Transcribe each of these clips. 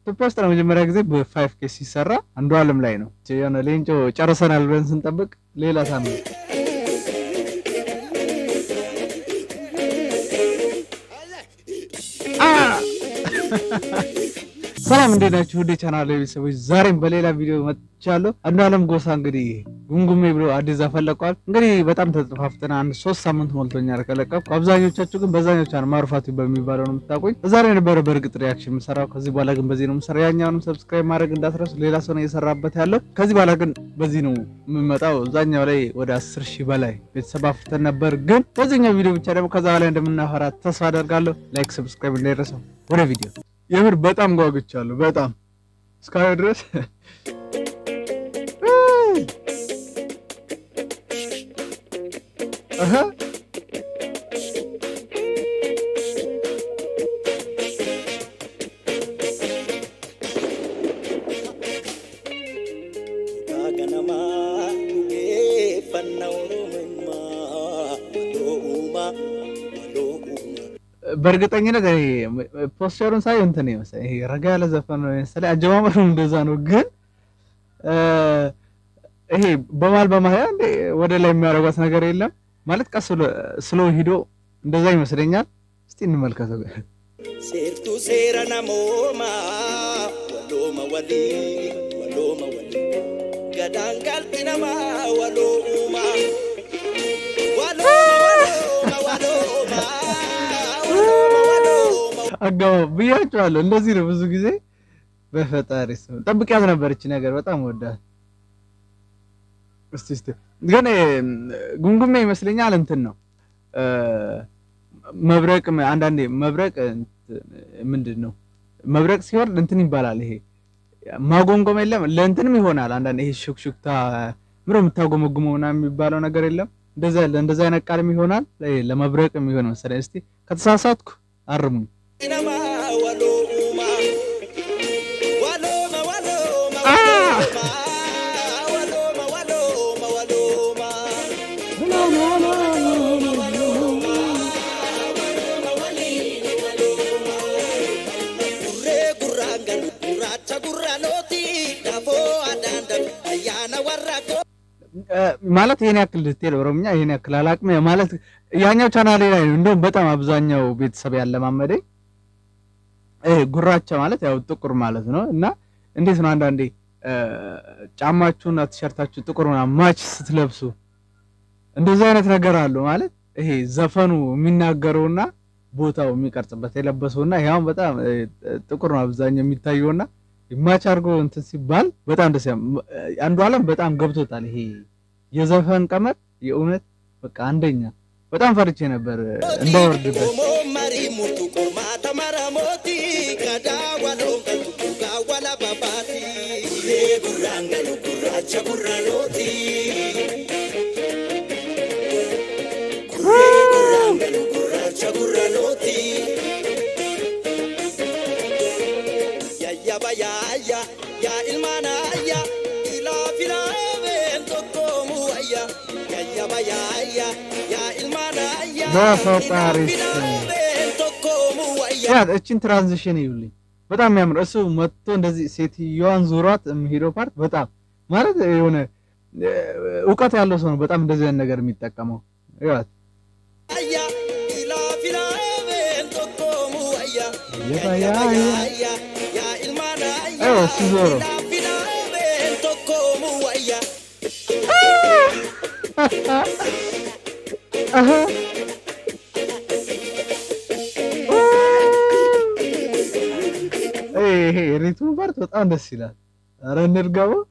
ኢትዮጵያ ውስጥ ለመጀመሪያ ጊዜ በፋይቭ ኬ ሲሰራ አንዱ አለም ላይ ነው። የሆነ ሌንጮ ጨርሰናል ብለን ስንጠብቅ ሌላ ሳምንት ሰላም እንዴት ናችሁ? ውድ ቻናል ቤተሰቦች፣ ዛሬም በሌላ ቪዲዮ መጥቻለሁ። አንዱ አለም ጎሳ እንግዲህ ጉምጉሜ ብሎ አዲስ ዘፈን ለቋል። እንግዲህ በጣም ተጠፋፍተን አንድ ሶስት ሳምንት ሞልቶኛል ከለቀኩ። አብዛኞቻችሁ ግን በዛኛው ቻናል ማሩፋቱ በሚባለው ነው የምታውቁኝ። ዛሬ የነበረ በእርግጥ ሪያክሽን የምሰራው ከዚህ በኋላ ግን በዚህ ነው የምሰራው። ያኛውንም ሰብስክራይብ ማድረግ እንዳትረሱ። ሌላ ሰው ነው እየሰራበት ያለው። ከዚህ በኋላ ግን በዚህ ነው የምመጣው። እዛኛው ላይ ወደ አስር ሺህ በላይ ቤተሰብ አፍርተን ነበር። ግን በዚህኛው ቪዲዮ ብቻ ደግሞ ከዛ በላይ እንደምናፈራ ተስፋ አደርጋለሁ። ላይክ ሰብስክራይብ እንዳይረሳው። ወደ ቪዲዮ የምር በጣም ጓጉቻለሁ። በጣም እስካሁን ድረስ እህ በእርግጠኝነት ፖስቸሩን ሳይ እንትን ይመስላል። ይሄ ረጋ ያለ ዘፈን ነው መሰለኝ። አጀማመሩ እንደዛ ነው፣ ግን ይሄ በማል በማል ወደ ላይ የሚያደርጓት ነገር የለም ማለት ቀስ ስሎ ሂዶ እንደዛ ይመስለኛል። እስቲ እንመልከተው። ሴርቱ ሴረ ነሞማ ወሎመ ወሊ ወሎመ ወሊ ገዳን ቃልቲ ነማ ወሎማ ወሎማ ወሎማ አገባብ ብያቸዋለሁ። እንደዚህ ነው ብዙ ጊዜ በፈጣሪ ስም ጠብቂያት ነበር እቺ ነገር በጣም ወዳት። እስቲ እስቲ ግን ጉምጉሜ ይመስለኛል እንትን ነው መብረቅ አንዳንዴ መብረቅ ምንድን ነው መብረቅ ሲወርድ እንትን ይባላል። ይሄ ማጎምጎም የለም ለእንትንም ይሆናል። አንዳንዴ ይሄ ሹክሹክታ ምሮ የምታጎመጉመው ምናምን የሚባለው ነገር የለም እንደዛ እንደዛ አይነት ቃልም ይሆናል ለመብረቅ የሚሆን መሰለኝ። እስቲ ከተሳሳትኩ አርሙኝ። ነማ ወሎማ ወሎማ ወሎማ ወሎማ ወሎማ ወሎማ ወሎማ ጉሬ ጉራንገሉ ጉራቻ ጉራኖቲ ዳፎ አዳንደሉ አያና ወራኮ ማለት ይሄን ያክል ዲቴል ኦሮምኛ ይሄን ያክል አላቅም። ማለት ያኛው ቻናሌ ላይ ነው እንደውም በጣም አብዛኛው ቤተሰብ ያለማመደኝ ይሄ ጉራቻ ማለት ያው ጥቁር ማለት ነው። እና እንዴት ነው አንዳንዴ ጫማችሁና ቲሸርታችሁ ጥቁር ምናምን ማች ስትለብሱ እንደዚህ አይነት ነገር አለው ማለት ይሄ ዘፈኑ የሚናገረውና ቦታው የሚቀርጽበት የለበሰውና ያው በጣም ጥቁር ነው አብዛኛው የሚታየውና ማች አድርጎ እንትን ሲባል በጣም ደስ አንዱ አለም በጣም ገብቶታል። ይሄ የዘፈን ቀመር የእውነት በቃ አንደኛ በጣም ፈርቼ ነበር እንዳይወርድበት። ኦሞ መሪ ሙርቱ ቆርማ ተመረሞቲ ገዳ ወሎን ቀልቱ ቁጋ ወላ ባባቲ ጉሬ ጉራንገሉ ጉራቻ ጉራኖቲ ጉሬ ጉራንገሉ ጉራቻ ጉራኖቲ ያያ ባያያ ያ ኢልማናያ ኢላ ፊላቤን ቶኮሙ ወያ ያያ ባያያ ያ ኢልማናያ በፈጣሪ ፊላቤን ቶኮሙ ወያ ያ እቺን ትራንዚሽን ይዩልኝ በጣም የሚያምር እሱ መጥቶ እንደዚህ ሴትዮዋን ዙሯት የሚሄደው ፓርት በጣም ማለት የሆነ እውቀት ያለው ሰው ነው በጣም እንደዚህ አይነት ነገር የሚጠቀመው ይዋት አያ ኢላ ፊላቤን ቶኮሙ ወያ የባያያ ያ ኢልማናያ አዎ ሲዞሮ ኢላ ፊላቤን ቶኮሙ ወያ አሀ ይሄ ሪትሙ ፓርት በጣም ደስ ይላል። ኧረ እንድገመው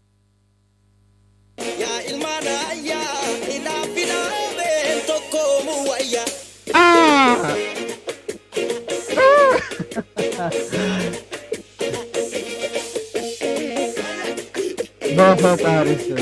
ያ ኢልማናያ ኢላ ፊላቤን ቶኮሙ ወያ በፈጣሪ ስም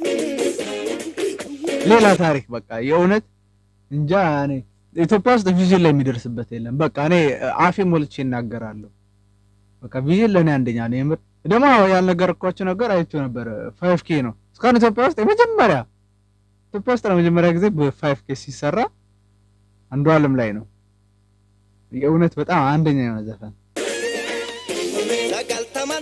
ሌላ ታሪክ በቃ የእውነት እንጃ። እኔ ኢትዮጵያ ውስጥ ቪዥን ላይ የሚደርስበት የለም። በቃ እኔ አፌ ሞልቼ እናገራለሁ። በቃ ቪዥን ለእኔ አንደኛ ነው። የምር ደግሞ ያልነገርኳቸው ነገር አይቼው ነበር። ፋይቭ ኬ ነው እስካሁን ኢትዮጵያ ውስጥ የመጀመሪያ ኢትዮጵያ ውስጥ ለመጀመሪያ ጊዜ በፋይቭ ኬ ሲሰራ አንዱ አለም ላይ ነው። የእውነት በጣም አንደኛ የሆነ ዘፈን sagaltama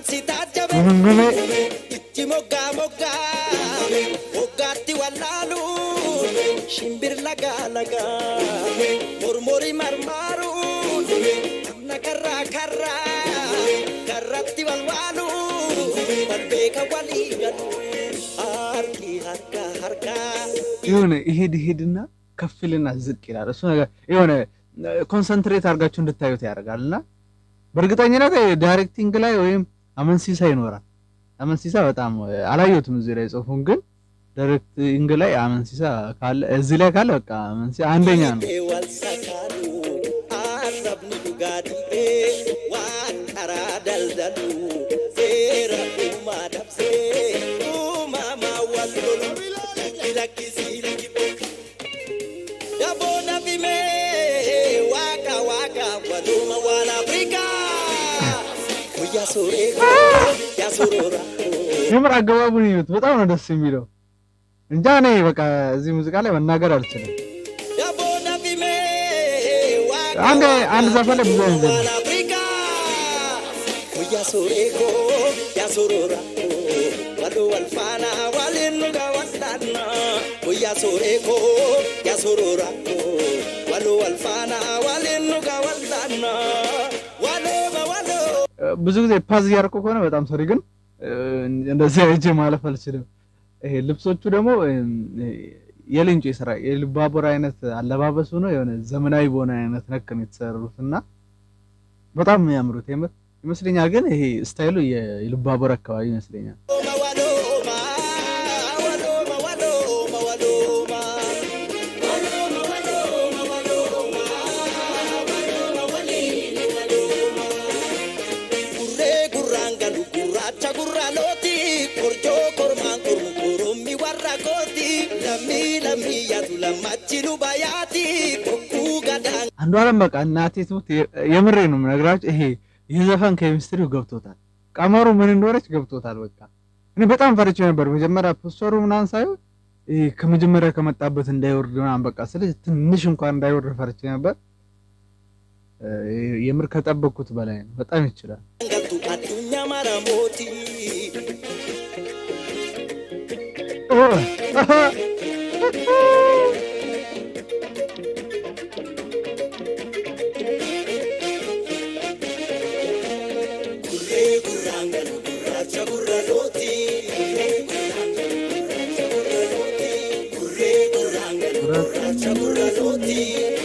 ጉምጉሜ itti moggaa moggaa moggaatti wallaalu shimbir lagaa lagaa mormori marmaaru amna karraa karraa karratti walwaalu walbeeka walii galu harki harka harkaa የሆነ ይሄድ ይሄድና ከፍልና ዝቅ ይላል። እሱ ነገር የሆነ ኮንሰንትሬት አድርጋችሁ እንድታዩት ያደርጋል እና በእርግጠኝነት ዳይሬክቲንግ ላይ ወይም አመንሲሳ ይኖራል። አመንሲሳ በጣም አላየሁትም እዚህ ላይ ጽሁፉን፣ ግን ዳይሬክቲንግ ላይ አመንሲሳ ካለ እዚህ ላይ ካለ በቃ አመንሲሳ አንደኛ ነው። wal sakaanu arrabni dhugaatii waan karaa daldalu seera uumaa dabsee uumamaa wal lolu lakkisii lakkifee daboo nafimee waaqa waaqa waluma waan afrikaa guyyaa sooree yaa soroora የምር አገባቡን ይዩት፣ በጣም ነው ደስ የሚለው። እንጃ እኔ በቃ እዚህ ሙዚቃ ላይ መናገር አልችልም። daboo nafimee waaqa አንድ አንድ ዘፈን ላይ ብዙ አይነት ዘፈን waan afrikaa guyyaa sooree koo yaa soroora waloo wal faanaa waliin dhugaa waldaannaa guyyaa sooree koo yaa soroora waloo wal faanaa waliin dhugaa waldaannaa walooma waloo. ብዙ ጊዜ ፓዝ እያደረኩ ከሆነ በጣም ሶሪ፣ ግን እንደዚህ አይቼ ማለፍ አልችልም። ይሄ ልብሶቹ ደግሞ የሌንጮ የስራ የልባቦር አይነት አለባበሱ ነው። የሆነ ዘመናዊ በሆነ አይነት ነክ ነው የተሰሩት እና በጣም የሚያምሩት የምር ይመስለኛል። ግን ይሄ ስታይሉ የልባቦር አካባቢ ይመስለኛል። Waloma, waloma, waloma, waloma, Gurree gurraan galu gurraacha gurraalooti korjoo kormaan kormu korommi warra kooti lammii lammii yaatu lammachi lubayaati bokkuu gadaan አንዱ አለም በቃ እናቴ ትሙት የምሬ ነው የምነግራችሁ። ይሄ የዘፈን ኬሚስትሪው ገብቶታል። ቀመሩ ምን እንደሆነች ገብቶታል። በቃ እኔ በጣም ፈርቼ ነበር መጀመሪያ ፖስተሩ ምናምን ሳይሆን ይሄ ከመጀመሪያ ከመጣበት እንዳይወርድ ምናምን በቃ ስለዚህ ትንሽ እንኳን እንዳይወርድ ፈርቼ ነበር። እ፣ የምር ከጠበቅኩት በላይ ነው። በጣም ይችላል። galtu addunyaa mara mootii. Gurree gurraan galu gurraacha gurraalooti. Gurree gurraan galu gurraacha gurraalooti.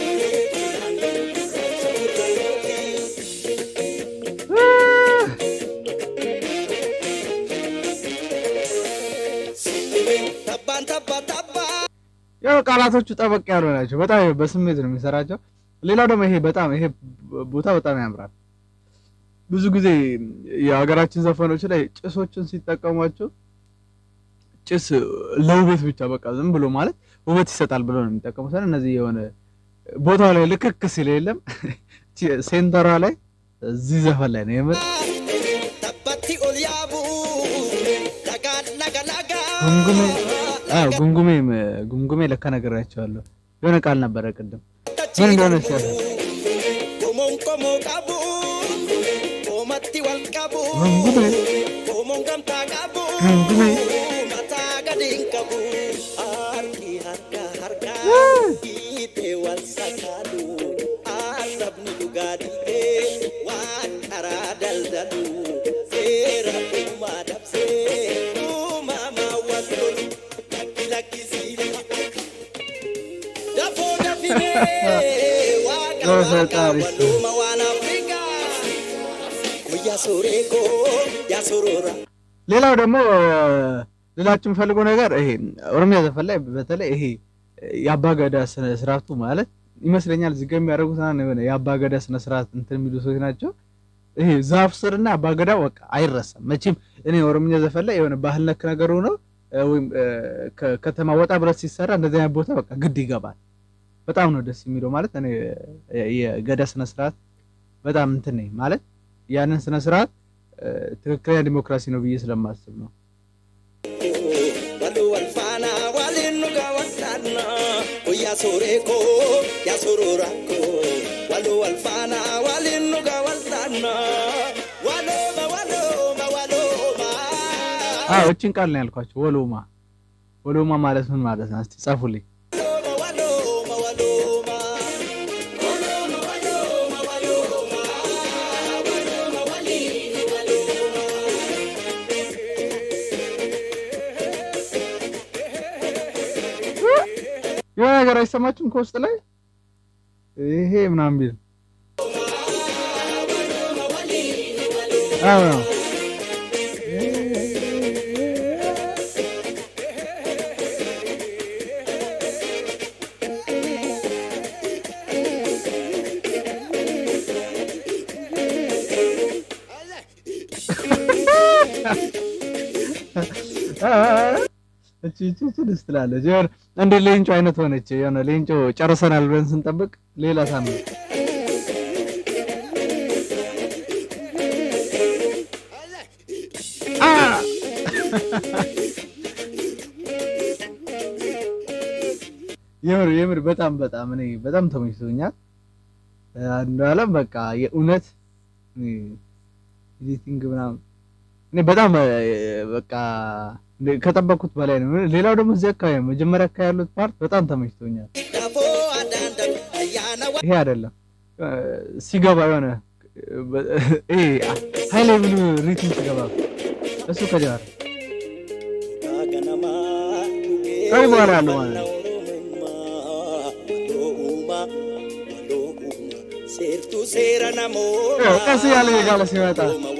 Tabbaan tabba tabba. ያው ቃላቶቹ ጠበቅ ያሉ ናቸው። በጣም በስሜት ነው የሚሰራቸው። ሌላው ደግሞ ይሄ በጣም ይሄ ቦታ በጣም ያምራል። ብዙ ጊዜ የሀገራችን ዘፈኖች ላይ ጭሶችን ሲጠቀሟቸው ጭስ ለውበት ብቻ በቃ ዝም ብሎ ማለት ውበት ይሰጣል ብሎ ነው የሚጠቀሙት። እነዚህ የሆነ ቦታው ላይ ልክክ ሲል የለም ሴንተሯ ላይ እዚህ ዘፈን ላይ ነው የምር Tabbatti ol yaabu. Laga laga laga. ጉምጉሜ አዎ ጉምጉሜ ጉምጉሜ ለካ ነግሬያቸዋለሁ። የሆነ ቃል ነበረ ቅድም ምን እንደሆነ ሲያለ Komoon komoo qabu. Koomatti wal qabu. ጉምጉሜ Komoon gamtaa qabu. ጉምጉሜ Mataa gadi hin qabu. Harki harka harka. Hiitee wal sakaalu. Arrabni dhugaa dhiibee. Waan karaa daldalu. Seera uumaa dabsee. Uumamaa wal lolu. Lakki lakkisii lakki. Dafoo dafimee. Waaqa በፈጣሪ waaqa ስም። waluma waan Afrikaa. Guyyaa sooree koo yaa soroora. ሌላው ደግሞ ልላችሁ የምፈልገው ነገር ይሄ ኦሮሚያ ዘፈን ላይ በተለይ ይሄ የአባገዳ ስነ ስርዓቱ ማለት ይመስለኛል እዚህ ጋር የሚያደርጉት ምናምን የሆነ የአባገዳ ስነ ስርዓት እንትን የሚሉ ሰዎች ናቸው። ይሄ ዛፍ ስርና አባገዳ በቃ አይረሳም መቼም። እኔ ኦሮምኛ ዘፈን ላይ የሆነ ባህል ነክ ነገር ሆነው እ፣ ወይም እ፣ ከከተማ ወጣ ብረት ሲሰራ እንደዚህ አይነት ቦታ በቃ ግድ ይገባል። በጣም ነው ደስ የሚለው ማለት እኔ እ፣ የገዳ ስነ ስርዓት በጣም እንትን ነኝ ማለት ያንን ስነ ስርዓት እ፣ ትክክለኛ ዲሞክራሲ ነው ብዬ ስለማስብ ነው። Walu wal faana waliin dhugaa waldaanna guyyaa sooree koo yaa soroora koo walu wal faana waliin dhugaa waldaanna walooma walooma walooma አዎ እቺን ቃል ነው ያልኳቸው። ወሎማ ወሎማ ማለት ምን ማለት ነው? እስቲ ጻፉልኝ። የሆነ ነገር አይሰማችሁም? ከውስጥ ላይ ይሄ ምናምን ቢል አዎ እቺ እቺ እቺ ደስ ትላለች። የሆነ እንደ ሌንጮ አይነት ሆነች። የሆነ ሌንጮ ጨርሰናል ብለን ስንጠብቅ ሌላ ሳምንት የምር የምር በጣም በጣም እኔ በጣም ተመችቶኛል። አንዱ አለም በቃ የእውነት ኤዲቲንግ ምናምን እኔ በጣም በቃ ከጠበቅኩት በላይ ነው። ሌላው ደግሞ እዚህ አካባቢ መጀመሪያ አካባቢ ያሉት ፓርት በጣም ተመችቶኛል። ይሄ አይደለም ሲገባ የሆነ ይሄ ሃይ ሌቭል ሪትም ሲገባ እሱ ከጀመረ ከዚህ በኋላ ያለው ማለት ነው። ቀስ እያለ የጋለ ሲመጣ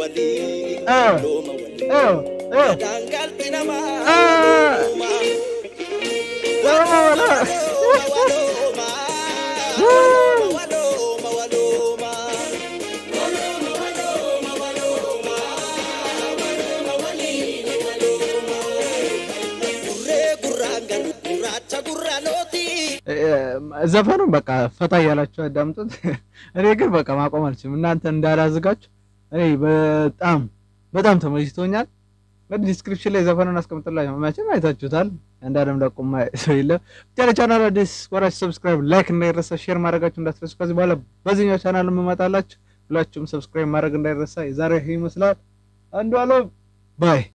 ዘፈኑን በቃ ፈታ እያላችሁ አዳምጡት። እኔ ግን በቃ ማቆም አልችልም። እናንተ እንዳላዝጋችሁ እኔ በጣም በጣም ተመችቶኛል። እንግዲህ ዲስክሪፕሽን ላይ ዘፈኑን አስቀምጥላችሁ መቼም አይታችሁታል። አንዳንድም ለቁማ ሰው የለም። ብቻ ለቻናል አዲስ ወራች ሰብስክራይብ፣ ላይክ እንዳይረሳ፣ ሼር ማድረጋችሁ እንዳትረሱ። ከዚህ በኋላ በዚህኛው ቻናል የምመጣላችሁ ሁላችሁም ሰብስክራይብ ማድረግ እንዳይረሳ። የዛሬ ይሄ ይመስላል። አንዱ አለም ባይ